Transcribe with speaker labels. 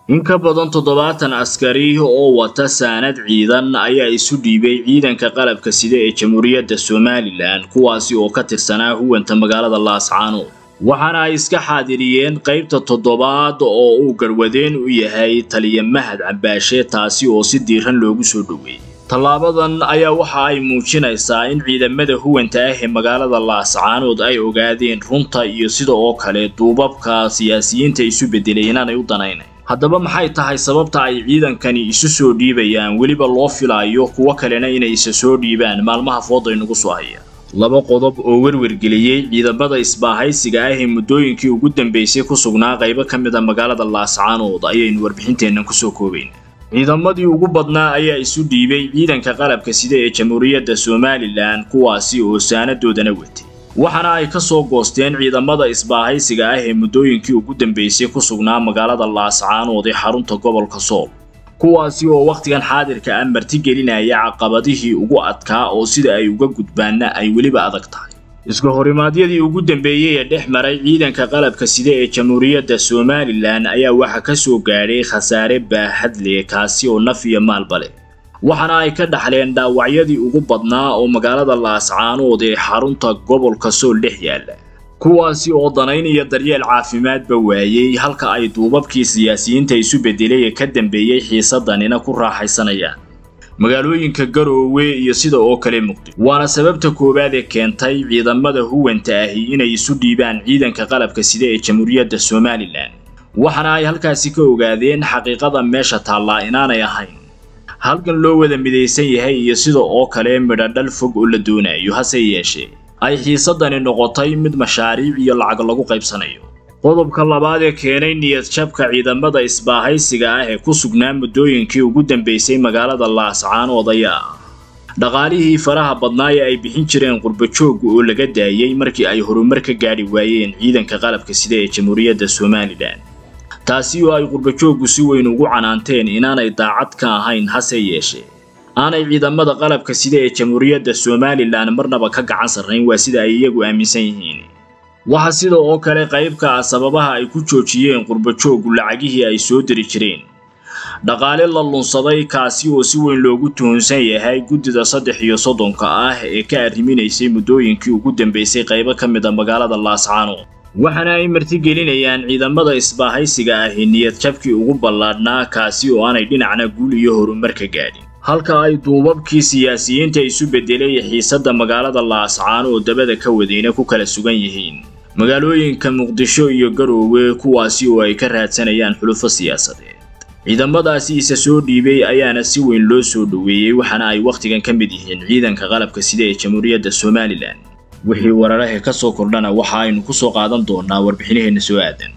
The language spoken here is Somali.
Speaker 1: in ka badan toddobaatan askari oo wata saanad ciidan ayaa isu dhiibay ciidanka qalabka sida ee jamhuuriyadda somalilan kuwaasi oo ka tirsanaa huwanta magaalada laascaanood waxaana ay iska xaadiriyeen qaybta toddobaad oo uu garwadeen u yahay taliya mahad cambaashe taasi oo si diiran loogu soo dhoweeyey tallaabadan ayaa waxa ay muujinaysaa in ciidamada huwanta ah ee magaalada laascaanood ay ogaadeen runta iyo sida oo kale duubabka siyaasiyiinta isu beddelay inaanay u danaynayn haddaba maxay tahay sababta ay ciidankani isu soo dhiibayaan weliba loo filaayo kuwo kalena inay isa soo dhiibaan maalmaha fooday nagu soo haya laba qodob oo werwergeliyey ciidamada isbaahaysiga ah ee muddooyinkii ugu dambeysay ku sugnaa qaybo ka mid a magaalada laascaanood ayaynu warbixinteennan kusoo koobaynaa ciidamadii ugu badnaa ayaa isu dhiibay ciidanka qalabka sida ee jamhuuriyadda somalilan kuwaasi oo saanadoodana watay waxaana ay ka soo goosteen ciidamada isbaahaysiga ah ee muddooyinkii ugu dambeysay ku sugnaa magaalada laascaanood ee xarunta gobolka sool kuwaasi oo wakhtigan xaadirka ah martigelinaya caqabadihii ugu adkaa oo sida ay uga gudbaanna ay weliba adag tahay iska horimaadyadii ugu dambeeyey ee dhex maray ciidanka qalabka sida ee jamhuuriyadda somalilan ayaa waxa ka soo gaadhay khasaare baaxad leh kaasi oo naf iyo maalba leh waxaana ay ka dhaxleen dhaawacyadii ugu badnaa oo magaalada laascaanood ee xarunta gobolka sool dhex yaalla kuwaasi oo danayn iyo daryeel caafimaadba waayey halka ay duubabkii siyaasiyiinta isu beddelay ee ka dambeeyey xiisadanina ku raaxaysanayaan magaalooyinka garoowe iyo sida oo kale muqdisho waana sababta koowaad ee keentay ciidamada huwanta ahi inay isu dhiibaan ciidanka qalabka sida ee jamhuuriyadda somalilan waxaana ay halkaasi ka ogaadeen xaqiiqada meesha taallaa inaanay ahayn halkan loo wada midaysan yahay iyo sida oo kale midhadhal fog oo la doonayo hase yeeshee ay xiisadani noqotay mid mashaariic iyo lacag lagu qaybsanayo qodobka labaad ee keenay niyad jabka ciidamada isbaahaysiga ah ee ku sugnaa muddooyinkii ugu dambeysay magaalada laascaanood ayaa ah dhaqaalihii faraha badnaa ee ay bixin jireen qurbajoogga oo laga daayey markii ay horumar ka gaadhi waayeen ciidanka qalabka sida ee jamhuuriyadda somalilan taasi oo ay qurbajooggu si weyn ugu canaanteen inaanay daacad ka ahayn hase yeeshee aanay ciidamada qalabka sida ee jamhuuriyadda somalilan marnaba ka gacan sarrayn waa sida ay iyagu aaminsan yihiin waxaa sida oo kale qaybka ah sababaha ay ku joojiyeen qurbajooggu lacagihii ay soo diri jireen dhaqaale la lunsaday kaasi oo si weyn loogu tuhunsan yahay guddida saddex iyo soddonka ah ee ka arriminaysay muddooyinkii ugu dambeysay qaybo ka mid a magaalada laascaanood waxaana ay martigelinayaan ciidamada isbaahaysiga ahi niyad jabkii ugu ballaadhnaa kaasi oo aanay dhinacna guul iyo horumar ka gaadhin halka ay duubabkii siyaasiyiinta isu beddelay xiisadda magaalada laascaano oo dabada ka wadayna ku kala sugan yihiin magaalooyinka muqdisho iyo garoowe kuwaasi oo ay ka raadsanayaan xulufo siyaasadeed ciidamadaasi isa soo dhiibay ayaana si weyn loo soo dhoweeyey waxaana ay wakhtigan ka mid yihiin ciidanka qalabka sida ee jamhuuriyadda somalilan wixii wararahe ka soo kordhana waxa aynu ku soo qaadan doonaa warbixinaheenna soo aadan